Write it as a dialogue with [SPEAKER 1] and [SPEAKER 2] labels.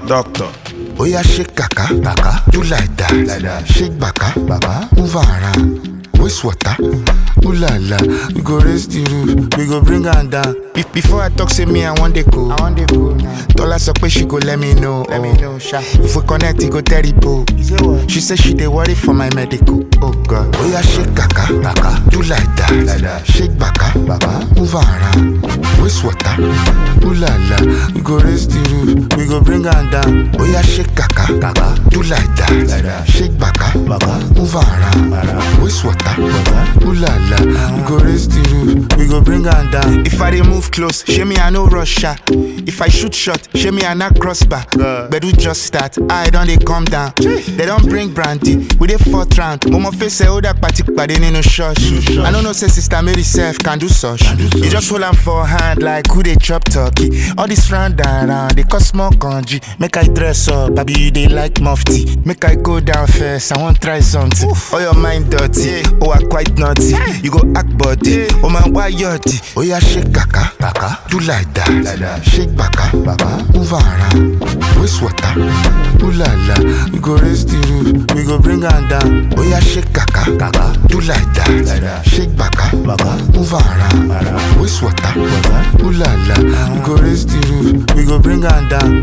[SPEAKER 1] Doctor.
[SPEAKER 2] Oya shake kaka, kaka, do like that, like that. Shake baka, baba, move around. Waste water, ooh la la. We go raise the roof, we go bring her down. Be- before I talk, say me I want the go. I want the go now. Dollar so she go let me know. Let me know, sha. If we connect, it go terrible. She say she dey worry for my medical. Oh God. Oya shake kaka, kaka, do like that, like that. Shake baka, baba, move around. Waste water, ooh la la. We go raise the roof, we go bring her down. Oya shake kaka, kaka, do like that, like that. Shake baka, baba, move around. Waste water, ooh la la. We go raise the roof, we go bring her down. If I dey move close, show me I no rush her. If I shoot shot, show me I not crossbar. Bedu just start, I don't they come down. They don't bring brandy, we dey fourth round. Momo face say oh that party pade nínú church. I don't know say sister Mary self can do such. You just hold am for hand like who they chop turkey. All this round and round, they cause more kanji. Make I dress up, baby you dey like mufti. Make I go down first, I want try something. Oh your mind dirty, oh I quite naughty. You go act body, oh man why yachty? Oh yeah shake kaka, kaka, do like that, like that. Shake baka, baba, move around. Waste water, ooh la la. We go raise the roof, we go bring her down. Oh yeah shake kaka, kaka, do like that, like that. Shake baka, baba, move around. Waste water, ooh la la. We go raise the roof, we go bring her down.